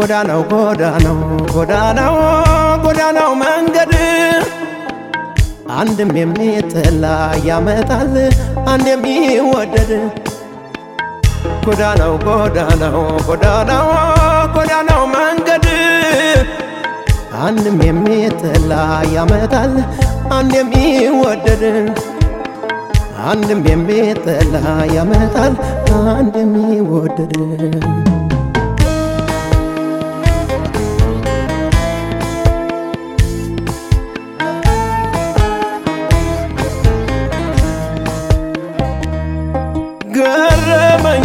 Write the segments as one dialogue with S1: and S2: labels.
S1: ጎዳናው ጎዳናው ጎዳናው ጎዳናው መንገድ አንድም የሚጠላ ያመጣል አንድ የሚወደድ ጎዳናው ጎዳናው ጎዳናው ጎዳናው መንገድ አንድም የሚጠላ ያመጣል አንድ የሚወደድ አንድም የሚጠላ ያመጣል አንድ የሚወደድ ገረመኝ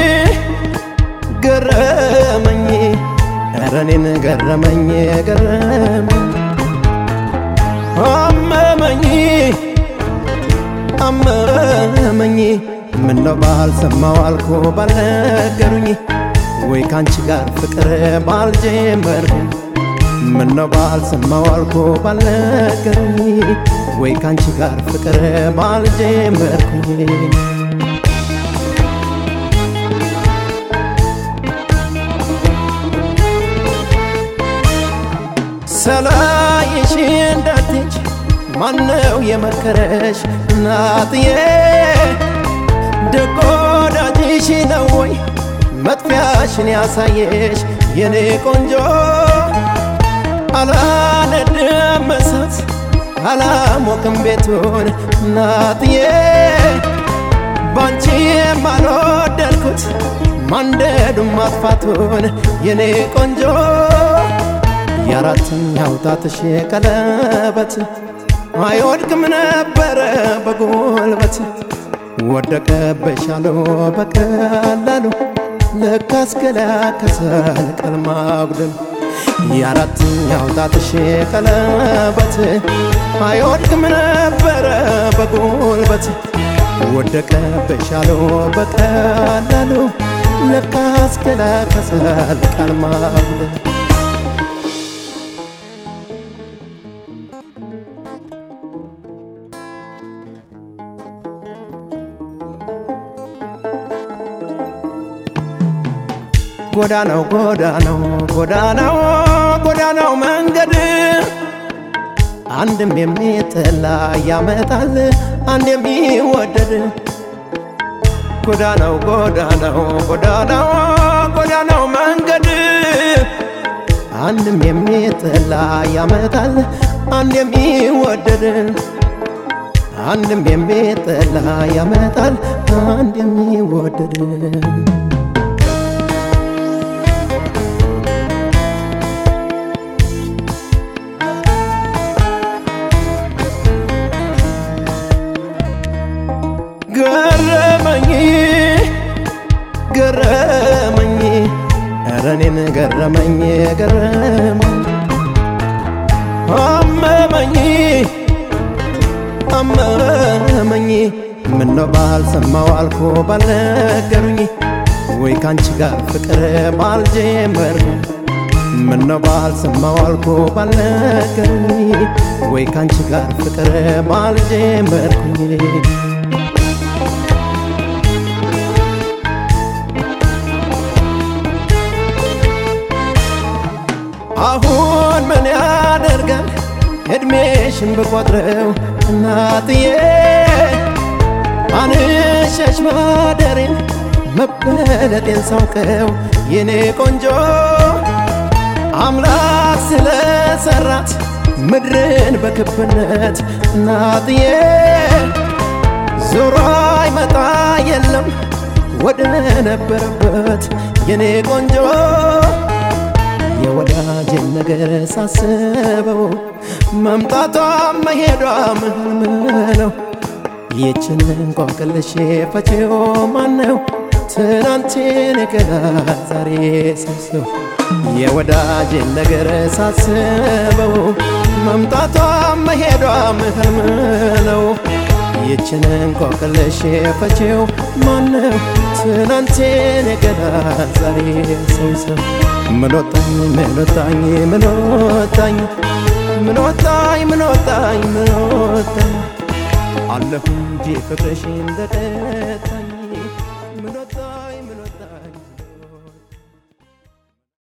S1: ገረመኝ ኧረ እኔን ገረመኝ ገረመኝ አመመኝ አመመኝ ምነው ባልሰማው አልኮ ባልነገሩኝ ወይ ካንቺ ጋር ፍቅር ባልጀመርኩ ምነው ባልሰማው አልኮ ባልነገሩኝ ወይ ካንቺ ጋር ፍቅር ባልጀመርኩኝ ሰላይሽ እንዳትች ማነው የመከረሽ እናትዬ? ደግ ወዳጅሽ ነው ወይ መጥፊያሽን ያሳየሽ የኔ ቆንጆ? አላነድም እሳት አላሞቅም ቤቱን እናትዬ ባንቺ የማልወደድኩት ማንደዱም ማጥፋቱን የኔ ቆንጆ የአራተኛው ጣትሽ ቀለበት አይወድቅም ነበረ በጉልበት ወደቀበሻሎ በቀላሉ ለካስ ገላ ከሰል ቀል ማጉደል የአራተኛው ጣትሽ ቀለበት አይወድቅም ነበረ በጉልበት ወደቀበሻሎ በቀላሉ ለካስ ገላ ከሰል ቀል ማጉደል ጎዳናው ጎዳናው ጎዳናው ጎዳናው መንገድ አንድም የሚጠላ ያመጣል አንድ የሚወደድ ጎዳናው ጎዳናው ጎዳናው ጎዳናው መንገድ አንድም የሚጠላ ያመጣል አንድ የሚወደድ አንድም የሚጠላ ያመጣል አንድ የሚወደድ ገረመኝ ገረመኝ ኧረ እኔን ገረመኝ ገረመኝ አመመኝ አመመኝ ምነው ባልሰማው አልኮ ባልነገሩኝ ወይ ካንቺ ጋር ፍቅር ባልጀመርኩ ምነው ባልሰማው አልኮ ባልነገሩኝ ወይ ካንቺ ጋር ፍቅር ባልጀመርኩኝ አሁን ምን ያደርጋል እድሜሽን ብቆጥረው እናትዬ አንሸሽ ማደሬን መበለጤን ሳውቀው የኔ ቆንጆ አምላክ ስለሰራት ምድርን በክብነት እናትዬ ዞሮ አይመጣ የለም ወደ ነበረበት የኔ ቆንጆ የወዳጅን ነገር ሳስበው መምጣቷም መሄዷም ህልም ነው። ይችን እንቆቅልሽ ፈቺው ማነው? ትናንትን ገና ዛሬ ሰብሰው የወዳጅን ነገር ሳስበው መምጣቷም መሄዷም ህልም ነው። ይችን እንቆቅልሽ ፈቺው ማነው? ትናንትን ገና ዛሬ ሰብሰው ምኖጣኝ ምኖጣኝ ምኖጣኝ ምኖጣኝ ምኖጣኝ ምኖጣኝ አለሁ እንጂ ፍቅርሽ እንደቀጣኝ